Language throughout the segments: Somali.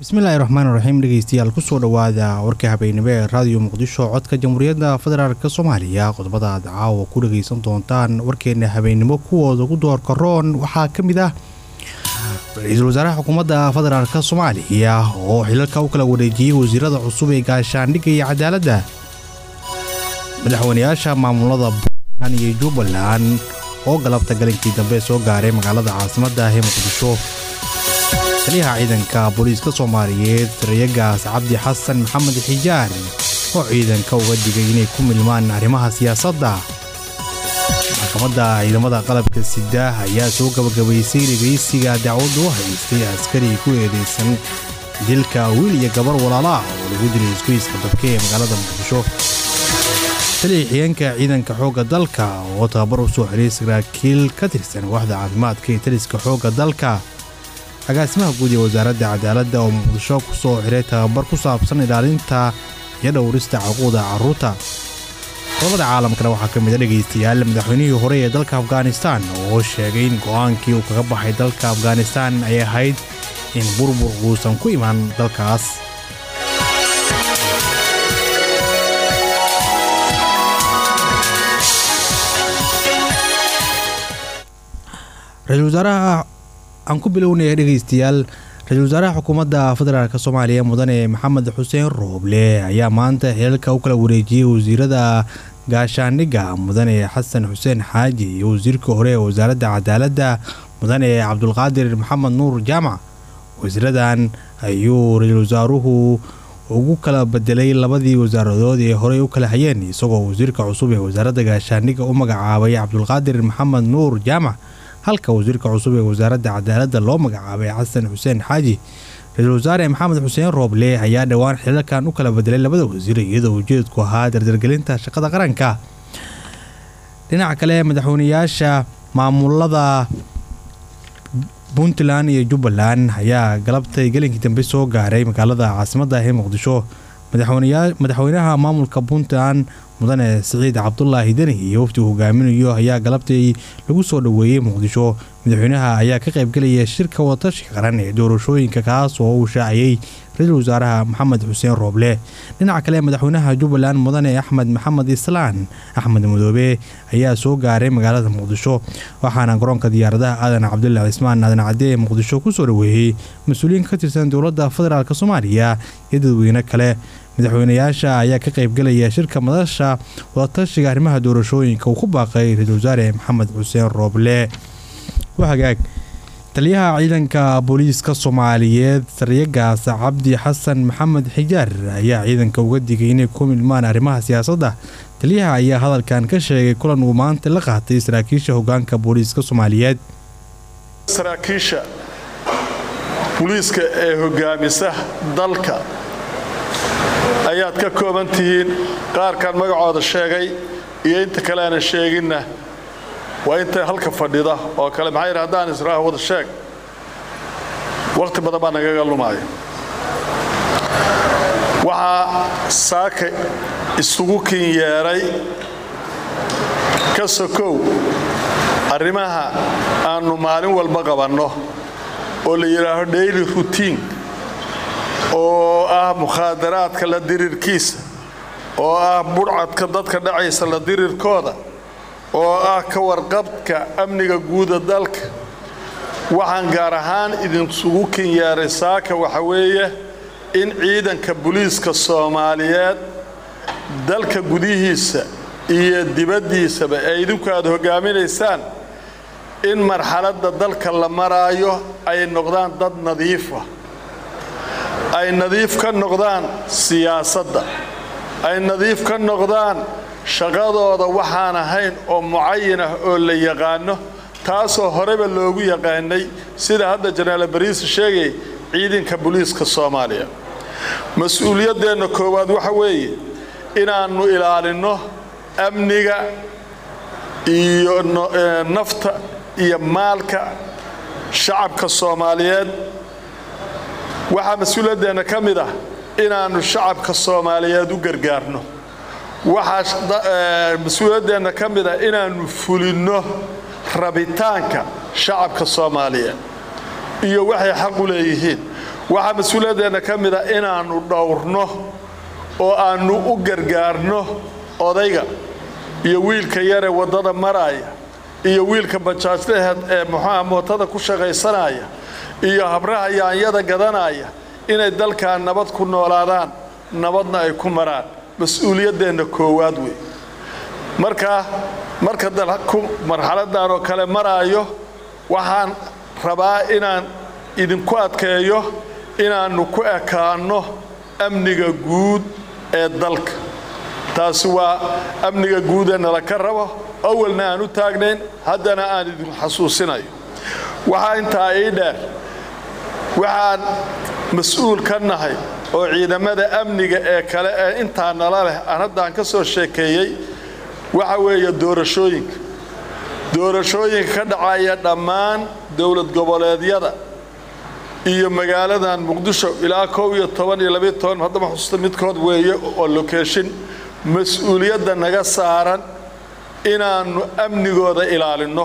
bismillaahi raxmaan raxiim dhegeystayaal kusoo dhowaada warka habeennimo ee raadiyo muqdisho codka jamhuuriyadda federaalk soomaaliya qodobada aad caawa ku dhagaysan doontaan warkeena habeennimo kuwooda ugu doorka roon waxaa ka mid ah ra-iisul wasaaraha xukuumadda federaalk soomaaliya oo xilalka u kala wareejiyey wasiirada cusub ee gaashaandhigga iyo cadaaladda madaxweynayaasha maamulada puntland iyo jubbaland oo galabta galinkii dambe soo gaaray magaalada caasimadda ee muqdisho taliyaha ciidanka booliiska soomaaliyeed sarayagaas cabdi xasan maxamed xijaar oo ciidanka uga digay inay ku milmaan arrimaha siyaasadda maxkamadda ciidamada qalabka sida ayaa soo gabagabaysay dhegaysiga dacwadda u haystay askari ku eedaysan dilka wiil iyo gabar walaala ah oo lagu dilay isgoyska dabke ee magaalada muqdisho taliya xigeenka ciidanka xoogga dalka oo tababar u soo xiray saraakiil ka tirsan waaxda caafimaadka ee taliska xoogga dalka agaasimaha guud ee wasaaradda cadaaladda oo muqdisho ku soo xiray tababar ku saabsan ilaalinta iyo dhowrista caquuda carruurta qodobada caalamkana waxaa ka mid a dhegaystayaal madaxweynihii hore ee dalka afghanistan oo sheegay in go'aankii uu kaga baxay dalka afghanistan ay ahayd in burbur uusan ku imaan dalkaas ra-iisul wasaaraha aan ku bilownaya dhegaystayaal ra-iisul wasaaraha xukuumadda federaalk soomaaliya mudane maxamed xuseen rooble ayaa maanta xilalka u kala wareejiyey wasiirada gaashaandhigga mudane xasan xuseen xaaji iyo wasiirka hore ee wasaaradda cadaaladda mudane cabdulqaadir maxamed nuur jaamac wasiiradan ayuu ra-iisul wasaaruhu ugu kala bedelay labadii wasaaradood ee horey u kala hayeen isagoo wasiirka cusub ee wasaaradda gaashaandhigga u magacaabay cabdulqaadir maxamed nuur jaamac halka wasiirka cusub ee wasaaradda cadaaladda loo magacaabay xasan xuseen xaaji ra-iisul wasaare maxamed xuseen rooble ayaa dhowaan xilalkan u kala bedelay labada wasiir iyadoo ujeedku ahaa dardargelinta shaqada qaranka dhinaca kale madaxweynayaasha maamulada puntland iyo jubbaland ayaa galabtay gelinkii dambe soo gaaray magaalada caasimadda ee muqdisho madaxweynaha maamulka puntland mudane siciid cabdulaahi deni iyo waftigu hogaaminayo ayaa galabtay lagu soo dhoweeyey muqdisho madaxweynaha ayaa ka qaybgelaya shirka wadatashiga qaran ee doorashooyinka kaas oo uu shaaciyey ra-iisul wasaaraha maxamed xuseen rooble dhinaca kale madaxweynaha jubbaland mudane axmed maxamed islaan axmed madoobe ayaa soo gaaray magaalada muqdisho waxaana garoonka diyaaradaha aadan cabdulla cismaan aadan cadde ee muqdisho kusoo dhoweeyey mas-uuliyiin ka tirsan dowladda federaalk soomaaliya iyo dadweyne kale madaxweynayaasha ayaa ka qaybgelaya shirka madasha wadatashiga arrimaha doorashooyinka uu ku baaqay ra-iisul wasaare maxamed xuseen rooble hagaag taliyaha ciidanka booliiska soomaaliyeed sarayagaas cabdi xasan maxamed xijaar ayaa ciidanka uga digay inay ku milmaan arrimaha siyaasadda taliyaha ayaa hadalkan ka sheegay kulan uu maanta la qaatay saraakiisha hogaanka booliiska soomaaliyeed saraakiisha booliiska ee hogaamisa dalka ayaad ka kooban tihiin qaarkan magacooda sheegay iyo inta kale aanan sheeginna waa inta halka fadhida oo kale maxaa yidhi haddaan israaha wada sheeg wakhti badan baa nagaga lumaaya waxaa saaka isugu kin yeedhay ka sokow arrimaha aannu maalin walba qabanno oo la yidhaaho daily routine oo ah mukhaadaraadka la dirirkiisa oo ah budhcadka dadka dhacaysa la dirirkooda oo ah ka warqabka amniga guuda dalka waxaan gaar ahaan idinsugu kin yeeray saaka waxa weeye in ciidanka booliiska soomaaliyeed dalka gudihiisa iyo dibaddiisaba ee idinku aad hoggaaminaysaan in marxaladda dalka la maraayo ay noqdaan dad nadiifa ay nadiif ka noqdaan siyaasadda ay nadiif ka noqdaan shaqadooda waxaan ahayn oo mucayan ah oo la yaqaano taasoo horeba loogu yaqaanay sida hadda janaal bariise sheegay ciidanka booliiska soomaaliya mas-uuliyaddeenna koowaad waxa weeye inaannu ilaalinno amniga iyo nafta iyo maalka shacabka soomaaliyeed waxaa mas-uuliyaddeenna ka mid ah inaannu shacabka soomaaliyeed u gargaarno waxaa mas-uuliyaddeenna ka mid ah inaannu fulinno rabitaanka shacabka soomaaliyeed iyo waxay xaq u leeyihiin waxaa mas-uuliyadeenna ka mid a inaannu dhowrno oo aannu u gargaarno odayga iyo wiilka yaree waddada maraaya iyo wiilka bajaajlaheed ee muxuuha mootada ku shaqaysanaya iyo habraha yaanyada gadanaya inay dalkan nabad ku noolaadaan nabadna ay ku maraan mas-uuliyaddeenna koowaad wey marka marka dalku marxaladan oo kale maraayo waxaan rabaa inaan idinku adkeeyo inaannu ku ekaanno amniga guud ee dalka taasi waa amniga guud ee nala ka rabo awalna aan u taagnayn haddana aan idin xasuusinayo waxaa intaa ii dheer waxaan mas-uul ka nahay oo ciidamada amniga ee kale ee intaa nala leh aan haddaan ka soo sheekeeyey waxa weeye doorashooyinka doorashooyinka ka dhacaya dhammaan dowlad goboleedyada iyo magaaladan muqdisho ilaa kow iyo toban iyo labayo toban haddama xusuusta midkood weeye oo lokeeshin mas-uuliyadda naga saaran inaannu amnigooda ilaalinno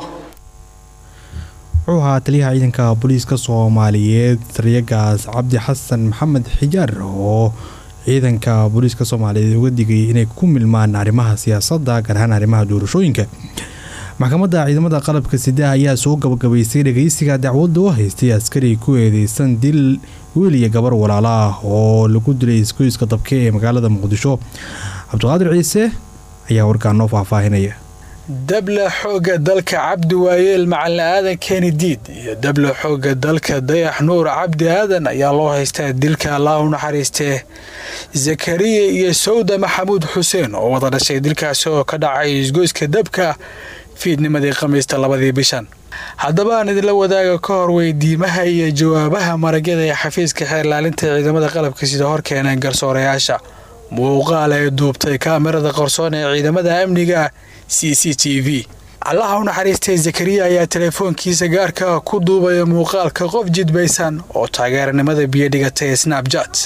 wuxuu ahaa taliyaha ciidanka booliiska soomaaliyeed sariyagaas cabdi xasan maxamed xijaar oo ciidanka booliiska soomaaliyeed uga digayay inay ku milmaan arrimaha siyaasadda gaar ahaan arrimaha doorashooyinka maxkamadda ciidamada qalabka sida ayaa soo gabagabaysay dhageysiga dacwadda u haystay askari ku eedeysan dil wiil iyo gabar walaalo ah oo lagu dilay isgoyska dabke ee magaalada muqdisho cabdiqaadir ciise ayaa warkaan noo faahfaahinaya dabla xoogga dalka cabdi waayeel macalin aadan keeni diid iyo dabla xoogga dalka dayax nuur cabdi aadan ayaa loo haystaa dilka allah u naxariistee zakariya iyo sawda maxamuud xuseen oo wada dhashay dilkaasi oo ka dhacay isgoyska dabka fiidnimadii khamiista labadii bishan haddaba aan idinla wadaaga ka hor weydiimaha iyo jawaabaha maragyada ee xafiiska xeerlaalinta ciidamada qalabka sida hor keeneen garsoorayaasha muuqaal ee duubtay kaamirada qarsoon ee ciidamada amniga c c t v allaha u naxariistay zakariya ayaa teleefoonkiisa gaarka ku duubaya muuqaalka qof jidbaysan oo taageeranimada biyo dhigatay ee snabjat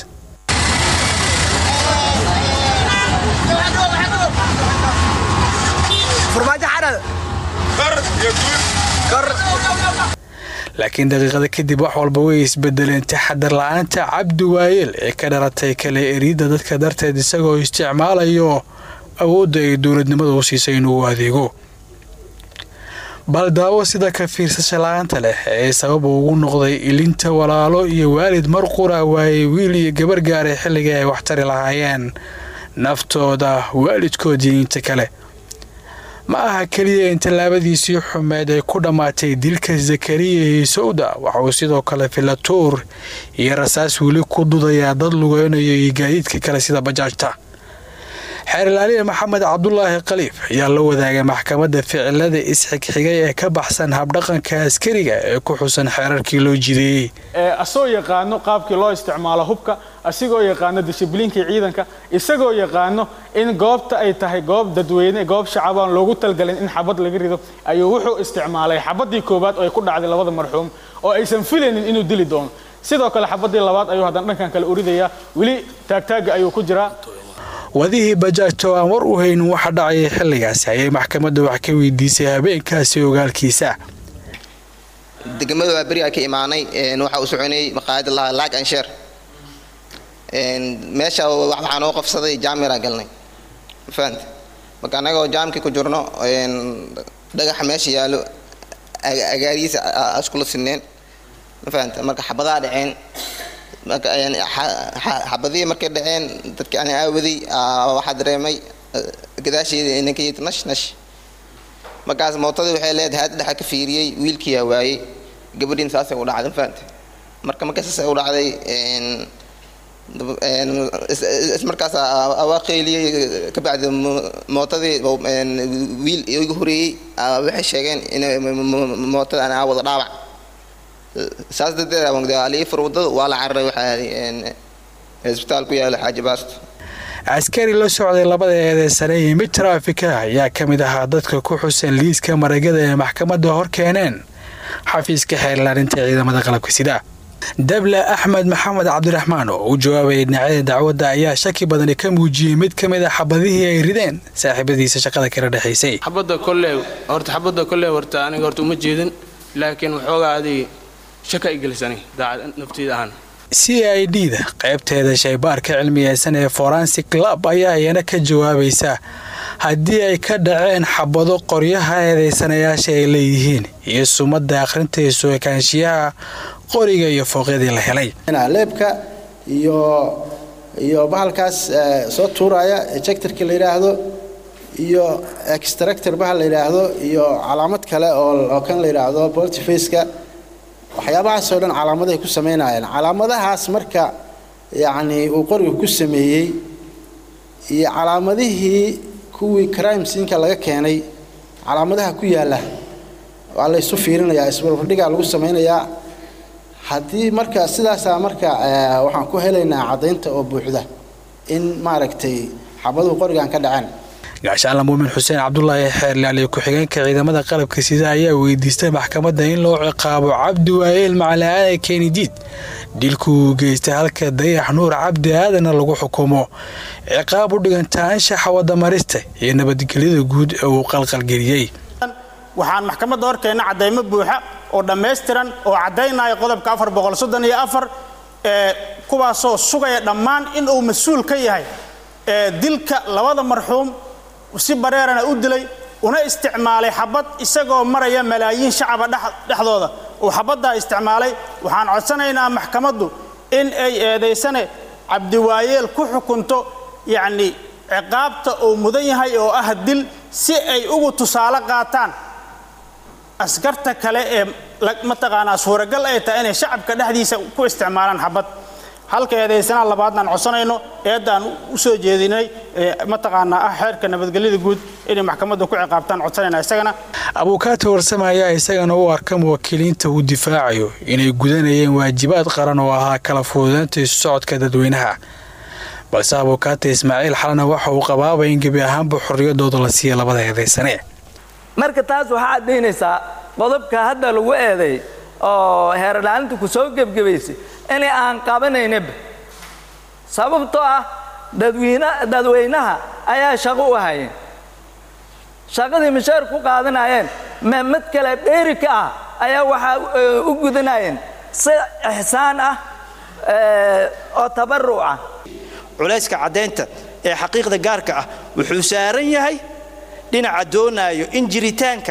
laakiin daqiiqada kadib wax walba way isbedeleen taxadar la-aanta cabdi waayeel ee ka dhalatay kale eriidda dadka darteed isagoo isticmaalayo awoodda ay dowladnimada u siisay inuu adeego bal daawo sida ka fiirsasha la-aanta leh ee sababa ugu noqday ilinta walaalo iyo waalid mar qura waayey wiil iyo gabar gaaray xilligii ay waxtari lahaayeen naftooda waalidkoodii inta kale ma aha keliya in tallaabadiisii xumeed ay ku dhammaatay dilka zakariya iyo sawda waxauu sidoo kale filatuur iyo rasaas weli ku dudayaa dad lugeynayo iyo gaadiidka kale sida bajaajta xeerlaaliya maxamed cabdulaahi khaliif ayaa la wadaagay maxkamadda ficilada isxigxigay ee ka baxsan habdhaqanka askariga ee ku xusan xeerarkii loo jideeyey asagoo yaqaano qaabkii loo isticmaalo hubka asigoo yaqaano dishibliinkii ciidanka isagoo yaqaano in goobta ay tahay goob dadweyne goob shacabaan loogu talgalin in xabad laga rido ayuu wuxuu isticmaalay xabadii koowaad oo ay ku dhacday labada marxuum oo aysan filaynin inuu dili doono sidoo kale xabadii labaad ayuu haddana dhankan kale uridayaa weli taagtaaga ayuu ku jiraa wadihii bajaajto aan war u haynin waxa dhacayay xilligaasi ayay maxkamadda wax ka weydiisay habeenkaasi ogaalkiisa degmada waa berigaa ka imaanay waxaa u soconayay maqaayada lahaa laag ansheer meesha waxaa noo qofsaday jaamiraa galnay mafahante marka annagoo jaamkii ku jirno dhagaxa meesha yaallo agaarihiisa iskula sineen mafahante marka xabadaa dhaceen xabadihii markay dhaceen dadkii aan aawaday waxaa dareemay gadaasheeda inankayid nash nash markaas mootadii waxay leedahay haad dhexa ka fiiriyey wiilkiyaa waayey gabadhiin saasay u dhacday mafahante marka markay saasay u dhacday ismarkaas waa qeyliyey kabacdi mootadii wiil igu horeeyey waxay sheegeen in mootada aan wada dhaawac saas darteed alii fur wadada waa la cararay waxaa isbitaal ku yaala xaaji baasto askari la socday labada eedeysane iyo mid taraafika ayaa ka mid ahaa dadka ku xusan liiska maragada ee maxkamadda hor keeneen xafiiska xeerlaarinta ciidamada qalabka sida dabla axmed maxamed cabdiraxmaan oo u jawaabayay dhinacyada dacwadda ayaa shaki badani ka muujiyey mid ka mid a xabadihii ay rideen saaxiibadiisa shaqada kala dhexaysay xabadda kolle horta xabadda kolle horta aniga horta uma jeedin laakiin waxoogaa adig shaka i gelisani daacad nafteyda ahaan c i d da qaybteeda shaybaarka cilmiyeysan ee forensic lab ayaa iyana ka jawaabaysa haddii ay ka dhaceen xabado qoryaha eedeysanayaasha ay leeyihiin iyo sumadda akhrinta isu ekaanshiyaha qoriga iyo fooqyadii la helay leebka iyo iyo bahalkaas soo tuuraya ejectorka la yidhaahdo iyo extractor bahal la yidhaahdo iyo calaamad kale oo kan la yidhaahdo boltifaceka waxyaabahaasoo dhan calaamadahay ku samaynayeen calaamadahaas marka yacni uu qoriga ku sameeyey iyo calaamadihii kuwii crime siinka laga keenay calaamadaha ku yaalla waa la ysu fiirinayaa isbarbardhigaa lagu samaynayaa haddii marka sidaasaa marka waxaan ku helaynaa caddaynta oo buuxda in maaragtay xabaduhu qorigan ka dhaceen gaashaanla muumin xuseen cabdulaahi xeerlaaliye ku-xigeenka ciidamada qalabka sida ayaa weydiistay maxkamadda in loo ciqaabo cabdi waayeel macalin kenidiid dilku uu geystay halka dayax nuur cabdi aadana lagu xukumo ciqaab u dhiganta anshaxa wadamarista iyo nabadgelyada guud ee uu qalqalgeliyey waxaan maxkamadda horkeenna caddaymo buuxa oo dhammaystiran oo caddaynaya qodobka afar boqol soddon iyo afar ee kuwaasoo sugaya dhammaan in uu mas-uul ka yahay ee dilka labada marxuum si bareerana u dilay una isticmaalay xabad isagoo maraya malaayiin shacaba dhexdooda uu xabaddaa isticmaalay waxaan codsanaynaa maxkamaddu in ay eedaysane cabdiwaayeel ku xukunto yacni ciqaabta uu mudan yahay oo ah dil si ay ugu tusaale qaataan askarta kale ee mataqaanaa suuragal ay tahay inay shacabka dhexdiisa ku isticmaalaan xabad halka eedaysanaha labaadnaan codsanayno eeddaan u soo jeedinay mataqaanaa ah xeerka nabadgelyada guud inay maxkamadda ku ciqaabtaan codsanayna isagana abuukaata warsame ayaa isagana u arka muwakiiliinta uu difaacayo inay gudanayeen waajibaad qaran oo ahaa kala fududaynta isu socodka dadweynaha balse abuukaata ismaaciil xalana waxa uu qabaaba in gebi ahaanba xorriyadooda la siiya labada eedaysane marka taas waxaa caddaynaysaa qodobka hadda lagu eeday oo heerlaalinta ku soo gebgebaysay inay aan qabanaynaba sababtoo ah dadweynaha ayaa shaqo u hayeen shaqadii misheer ku qaadanayeen mid kale dheeri ka ah ayaa waxaa u gudanayeen si ixsaan ah oo tabaruc ah culayska caddaynta ee xaqiiqda gaarka ah wuxuu saaran yahay dhinaca doonaayo in jiritaanka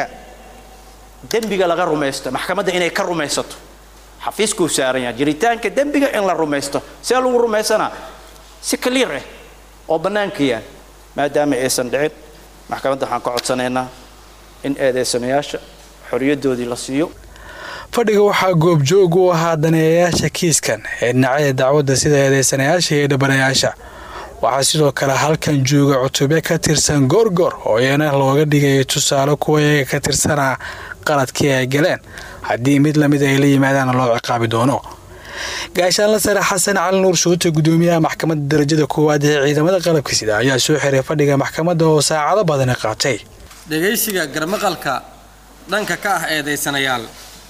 dembiga laga rumaysto maxkamadda inay ka rumaysato xafiiskuu saaran yahay jiritaanka dembiga in la rumaysto see lagu rumaysanaa si kaliir ah oo bannaanka yaal maadaama aysan dhicin maxkamadda waxaan ka codsanaynaa in eedaysanayaasha xoriyaddoodii la siiyo fadhiga waxaa goobjoog u ahaa daneeyayaasha kiiskan ee dhinacyada dacwadda sida eedaysanayaasha iyo dhabanayaasha waxaa sidoo kale halkan jooga cutubyo ka tirsan goorgoor oo iyana looga dhigayo tusaale kuwa iyaga ka tirsanaa qaladkii ay galeen haddii mid lamid ay la yimaadaana loo ciqaabi doono gaashaanla sare xasan cali nuur shuute gudoomiyaha maxkamadda darajada koowaad ee ciidamada qalabka sida ayaa soo xiray fadhiga maxkamadda oo saacado badani qaatay dhegaysiga garmaqalka dhanka ka ah eedaysanayaal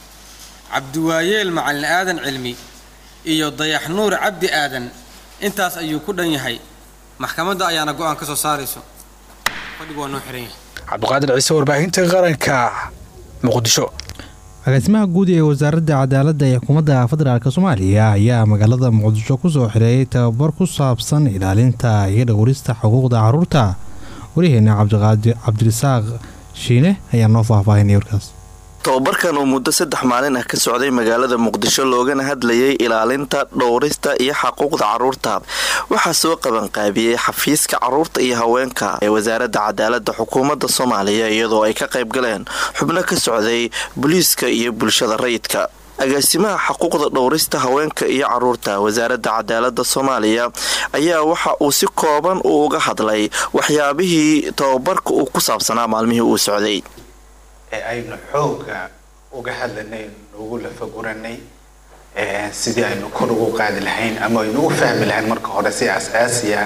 cabdiwaayeel macalin aadan cilmi iyo dayax nuur cabdi aadan intaas ayuu ku dhan yahay maxkamadda ayaana go'aan ka soo saarayso fadhigu waa noo xiran yahay cabdiqaadir ciise warbaahinta qaranka muqdisho agaasimaha guud ee wasaaradda cadaaladda ee xukuumadda federaalk soomaaliya ayaa magaalada muqdisho kusoo xireeyay tababar ku saabsan ilaalinta iyo dhowrista xuquuqda caruurta waryaheena cabdirasaaq shiine ayaa noo faahfaahinaya warkaas tobabarkan oo muddo saddex maalin ah ka socday magaalada muqdisho loogana hadlayay ilaalinta dhowrista iyo xaquuqda caruurta waxaa soo qabanqaabiyey xafiiska caruurta iyo haweenka ee wasaaradda cadaaladda xukuumadda soomaaliya iyadoo ay ka qayb galeen xubno ka socday booliiska iyo bulshada rayidka agaasimaha xaquuqda dhowrista haweenka iyo caruurta wasaaradda cadaaladda soomaaliya ayaa waxa uu si kooban uu uga hadlay waxyaabihii tobabarka uu ku saabsanaa maalmihii uu socday ee aynu xooga uga hadlanay ugu lafaguranay sidii aynu kor ugu qaadi lahayn ama aynu u fahmi lahayn marka hore si asaasiya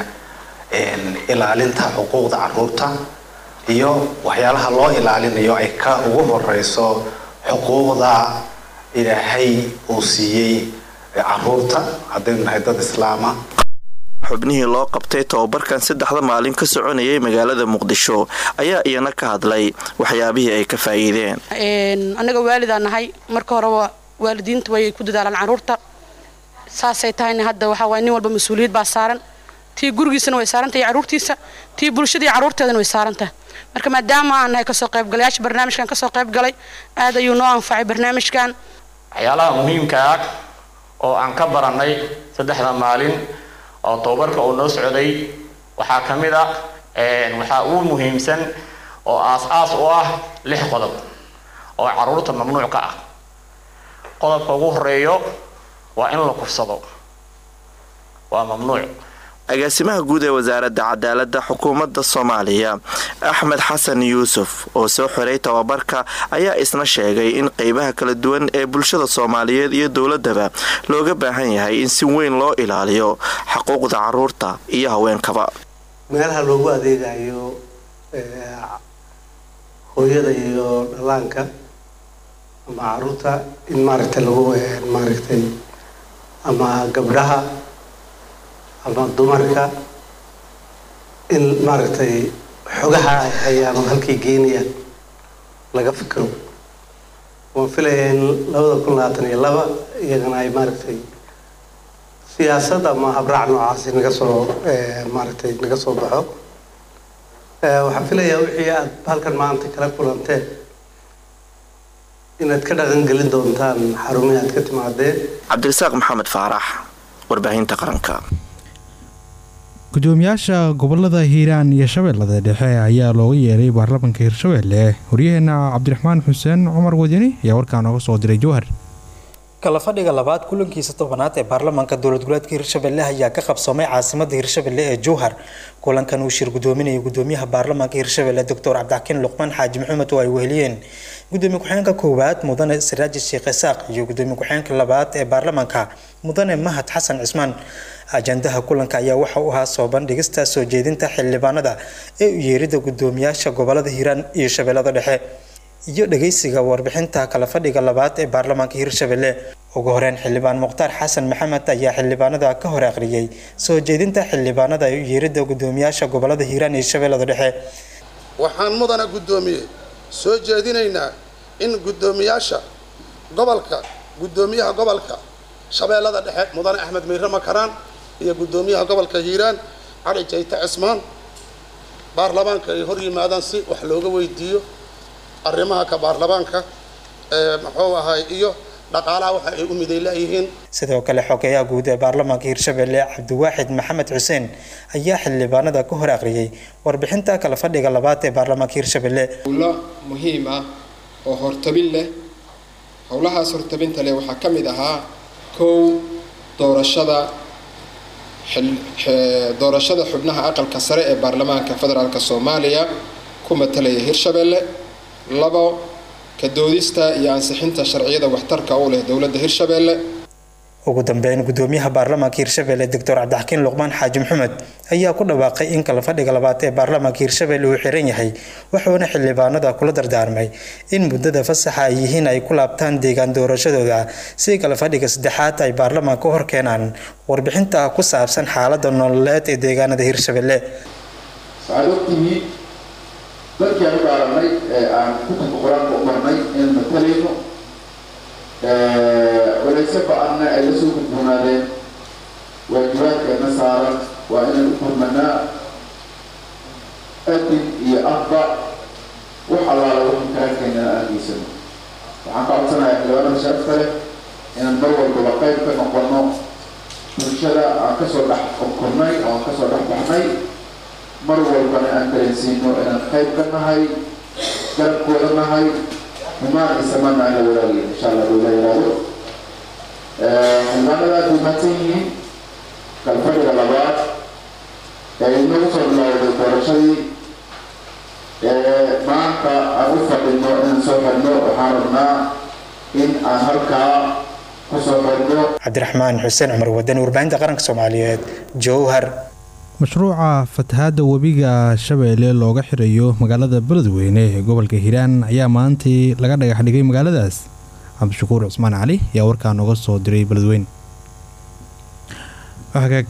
ilaalinta xuquuqda caruurta iyo waxyaalaha loo ilaalinayo ay ka ugu horeyso xuquuqda ilaahay uu siiyey caruurta haddaynu nahay dad islaama xubnihii loo qabtay tobabarkan saddexda maalin ka soconayay magaalada muqdisho ayaa iyana ka hadlay waxyaabihii ay ka faa'iideen annaga waalidaan nahay marka horeba waalidiinta way ku dadaalaan caruurta saasay tahayna hadda waxaa waay nin walba mas-uuliyad baa saaran tii gurigiisana way saaran tahay carruurtiisa tii bulshadii carruurteedana way saaran tahay marka maadaama aan nahay kasoo qaybgalayaasha barnaamijkan kasoo qayb galay aad ayuu noo anfacay barnaamijkan waxyaalaha muhiimka ah oo aan ka barannay saddexda maalin oo tababarka uu noo socday waxaa ka mid ah waxaa ugu muhiimsan oo aas-aas u ah lix qodob oo carruurta mamnuuc ka ah qodobka ugu horeeyo waa in la kufsado waa mamnuuc agaasimaha guud ee wasaaradda cadaaladda xukuumadda soomaaliya axmed xasan yuusuf oo soo xiray tababarka ayaa isna sheegay in qeybaha kala duwan ee bulshada soomaaliyeed iyo dowladaba looga baahan yahay in si weyn loo ilaaliyo xuquuqda caruurta iyo haweenkaba meelaha loogu adeegayo hooyada iyo dhallaanka ama caruurta in maaragtay lagu maaragtay ama gabdhaha ama dumarka in maaragtay xogaha ay hayaan oo halkay geynayaan laga fikiro waan filaya in labada kun labaatan iyo laba iyagana ay maaragtay siyaasad ama habraac noocaasi naga soo maaragtay naga soo baxo waxaan filayaa wixii aad halkan maanta kala kulanteen inaad ka dhaqangelin doontaan xarumihii aad ka timaadeen cabdirasaaq maxamed faarax warbaahinta qaranka gudoomiyaasha gobolada hiiraan iyo shabeellada dhexe ayaa looga yeeray baarlamaanka hirshabeelle waryaheena cabdiraxmaan xuseen cumar wadani ayaa warkaa nooga soo diray jowhar kala fadhiga labaad kulankiisa tobanaad ee baarlamaanka dowlad goboleedka hirshabelle ayaa ka qabsoomay caasimada hirshabelle ee jowhar kulankan uu shir gudoominayay gudoomiyaha baarlamaanka hirshabelle doctor cabdixakiin luqmaan xaaji maxamed oo ay weheliyeen gudoomiye ku-xeenka koowaad mudane siraaji sheekh isaaq iyo gudoomiye ku-xeenka labaad ee baarlamaanka mudane mahad xasan cismaan ajandaha kulanka ayaa waxa uu ahaa soo bandhigista soo jeedinta xildhibaanada ee u yeerida gudoomiyaasha gobolada hiiraan iyo shabeellada dhexe iyo dhageysiga warbixinta kala fadhiga labaad ee baarlamaanka hirshabelle ugu horeyn xildhibaan mukhtaar xasan maxamed ayaa xildhibaanada ka hor aqriyay soo jeedinta xildhibaanada ee u yeerida gudoomiyaasha gobolada hiiraan iyo shabeellada dhexe waxaan mudana guddoomiye soo jeedinaynaa in guddoomiyaasha gobolka guddoomiyaha gobolka shabeellada dhexe mudane axmed miire makaraan iyo guddoomiyaha gobolka hiiraan cali jayte cismaan baarlamaanka ay hor yimaadaan si wax looga weydiiyo arrimaha ka baarlamaanka ee muxuu ahay iyo dhaqaalaha waxa ay u miday leeyihiin sidoo kale xogeyaha guud ee baarlamaanka hirshabelle cabdiwaaxid maxamed xuseen ayaa xildhibaanada ka hor aqriyay warbixinta kala fadhiga labaad ee baarlamaanka hirshabelle howlo muhiim ah oo hortabin leh howlahaas hortabinta leh waxaa ka mid ahaa kow doorashada doorashada xubnaha aqalka sare ee baarlamaanka federaalk soomaaliya ku matalaya hirshabelle labo ka doodista iyo ansixinta sharciyada waxtarka u leh dowladda hirshabelle ugu dambeyn gudoomiyaha baarlamaanka hirshabelle doctor cabdixakiin luqmaan xaaji maxamed ayaa ku dhawaaqay in kala fadhiga labaad ee baarlamaanka hirshabelle uu xiran yahay wuxuuna xildhibaanada kula dardaarmay in muddada fasaxa ay yihiin ay ku laabtaan deegaan doorashadooda si kala fadhiga saddexaad ay baarlamaanka u horkeenaan warbixinta ku saabsan xaalada nololeed ee deegaanada hirshabelle dadkii aan u dhaaranay ee aan kutubka qur-aanka u marnay inaan matalayno walayse ba-anna ay la soo gudboonaadeen waajibaadkeena saaran waa inaan u furmanaa adin iyo afba wax allaala wixii karaankeena aan geysano waxaan ka codsanayaa xildhibaanada sharafta leh inaan mar walbaba qayb ka noqono bulshada aan kasoo dhex kornay oo aan kasoo dhex baxnay mar walbana aan dareensiino inaan qayb ka nahay garabkooda nahay xumaan iyo samaana aan la wadaagin insha allah dowla yiraahdo xildhibaanada aad bay mahadsan yihiin kalfadhiga labaad ee inagu soo bilowday doorashadii maanta aan u fadhino inaan soo xidhno waxaan rabnaa in aan halkaa kusoo xidhno cabdiraxmaan xuseen cumar wadani warbaahinta qaranka soomaaliyeed jowhar mashruuca fatahaadda webiga shabeelle looga xirayo magaalada beledweyne ee gobolka hiiraan ayaa maantii laga dhagax dhigay magaaladaas cabdishakuur cusmaan cali ayaa warkaa nooga soo diray beledweyne hagaag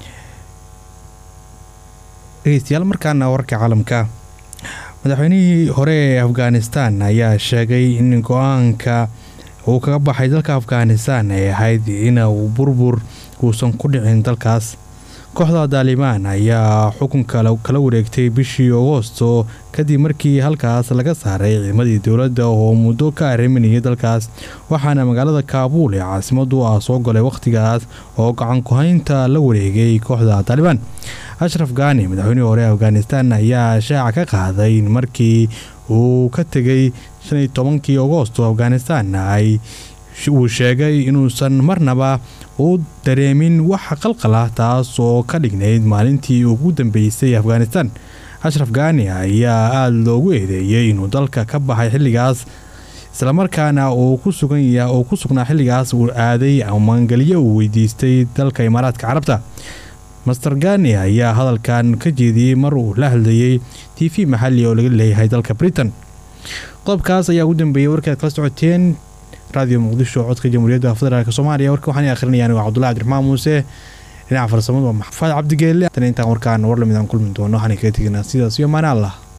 dhegeystayaal markaana warka caalamka madaxweynihii hore ee afghanistan ayaa sheegay in go-aanka uu kaga baxay dalka afghanistan ee ahayd in uu burbur uusan ku dhicin dalkaas kooxda daalibaan ayaa xukunka kala wareegtay bishii agoosto kadib markii halkaas laga saaray ciidamadii dowladda oo muddo ka arriminayay dalkaas waxaana magaalada kaabuul ee caasimadu ah soo galay wakhtigaas oo gacan ku-haynta la wareegay kooxda taalibaan ashraf gaani madaxweynihii hore afghanistan ayaa shaaca ka qaaday in markii uu ka tegay shaniyo tobankii agoosto afghanistan ay uu sheegay inuusan marnaba u dareemin waxa qalqal ah taas oo ka dhignayd maalintii ugu dambeysay afghanistan ashraf gaani ayaa aada loogu eedeeyey inuu dalka ka baxay xilligaas islamarkaana uu ku sugnaa xilligaas uu aaday maangelyo uu weydiistay dalka imaaraadka carabta master gani ayaa hadalkan ka jeediyey mar uu la hadlayey t v maxali oo laga leeyahay dalka britain qodobkaas ayaa ugu dambeeyey warkaad kala socoteen radio muqdisho codka jamhuuriyadda federaalk soomaaliya warka waxaan akhrinayaan waa cabdullahi cabdiraxmaan muuse dhinaca farsamadu waa maxfaad cabdigeelle intaan warkaan war lamid aan kulmi doono waxaan kaga teginaa sidaas iyo maana allah